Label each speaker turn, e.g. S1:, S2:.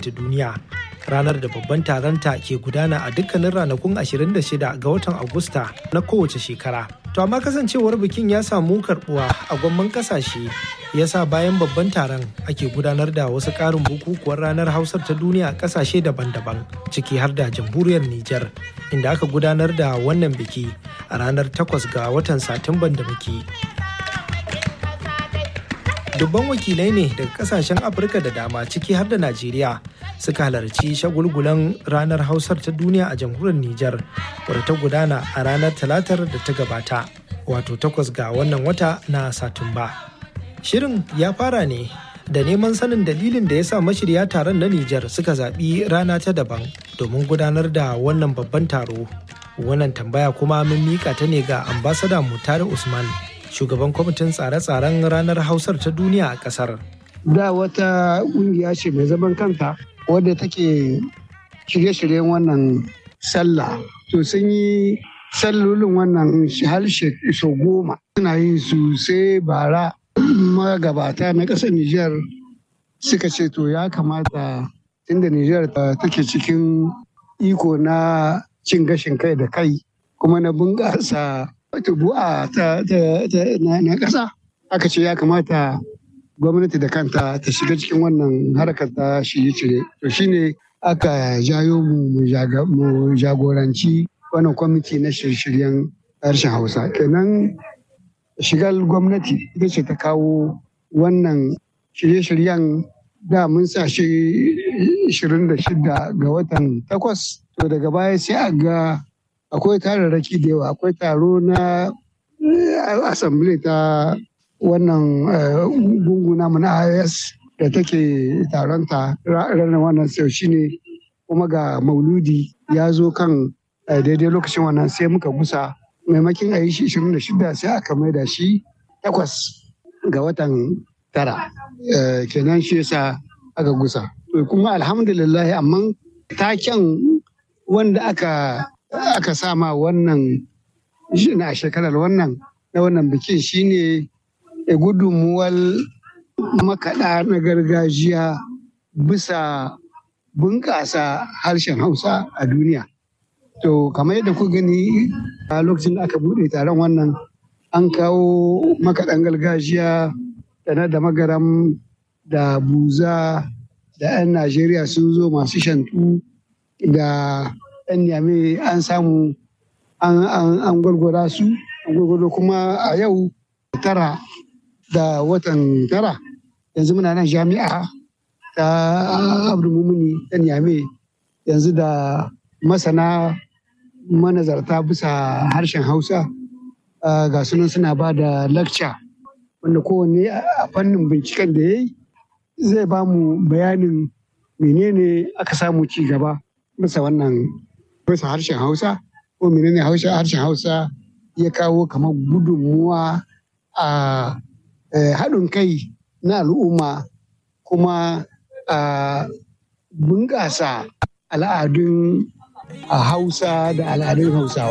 S1: ta duniya ranar da babban taronta ke gudana a dukkanin ranakun 26 ga watan agusta na kowace shekara to amma kasancewar bikin ya samu karbuwa a gwamman kasashe ya sa bayan babban taron ake gudanar da wasu ƙarin bukukuwar ranar hausar ta duniya a kasashe daban-daban ciki har da jamhuriyar nijar inda aka gudanar da wannan biki a ranar 8 ga watan satumban da muke dubban wakilai ne daga kasashen afirka da dama ciki har da najeriya suka halarci shagulgulan ranar hausar ta duniya a jamhuriyar nijar wadda ta gudana a ranar talatar da ta gabata wato takwas ga wannan wata na satumba shirin ya fara ne da neman sanin dalilin da ya sa mashirya taron na nijar suka zaɓi rana ta daban domin gudanar da wannan babban taro wannan tambaya kuma mun mika ta ne ga ambasada mutare usman shugaban kwamitin tsare-tsaren ranar hausar ta duniya a kasar.
S2: Da wata kungiya ce mai zaman kanta wadda take shirye-shiryen wannan sallah. To sun yi sallolin wannan harshe sau goma. Suna yin su sai bara magabata na ƙasar Nijar suka ce to ya kamata inda Nijar take cikin iko na cin gashin kai da kai kuma na bunƙasa tubu'a ta na ƙasa aka ce ya kamata gwamnati da kanta ta shiga cikin wannan harkar ta shirye-shirye to shine aka jayo mu mu jagoranci wannan kwamiti na shirye-shiryen harshen hausa kenan shigar gwamnati ita ce ta kawo wannan shirye-shiryen da mun sa shi 26 ga watan takwas to daga baya sai a ga akwai tararraki da yawa akwai taro na assembly ta wannan gunguna mu na IS da take taronta ranar wannan sau shine kuma ga mauludi ya zo kan daidai lokacin wannan sai muka gusa maimakin a yi shi 26 sai aka maida shi takwas ga watan tara kenan shi yasa aka gusa kuma alhamdulillah amma taken wanda aka aka sama wannan a shekarar wannan na wannan bikin shine gudunmuwar makaɗa na gargajiya bisa bunƙasa harshen hausa a duniya to kamar yadda ku gani a lokacin da aka buɗe taron wannan an kawo makaɗan gargajiya da na da magaram da buza da 'yan najeriya sun zo masu shantu da 'yan niyame an samu an gwargwara su an gwargwaro kuma a yau tara da watan tara yanzu muna nan jami'a ta abdulmumuni ta niyame yanzu da masana manazarta bisa harshen hausa ga sunan suna ba da lakca wanda kowanne a fannin binciken da ya yi zai ba mu bayanin menene aka samu ci gaba bisa wannan bisa harshen hausa ko menene harshen hausa ya kawo kamar gudunmuwa a haɗin kai na al'umma kuma a bunƙasa al'adun hausa da al'adun hausawa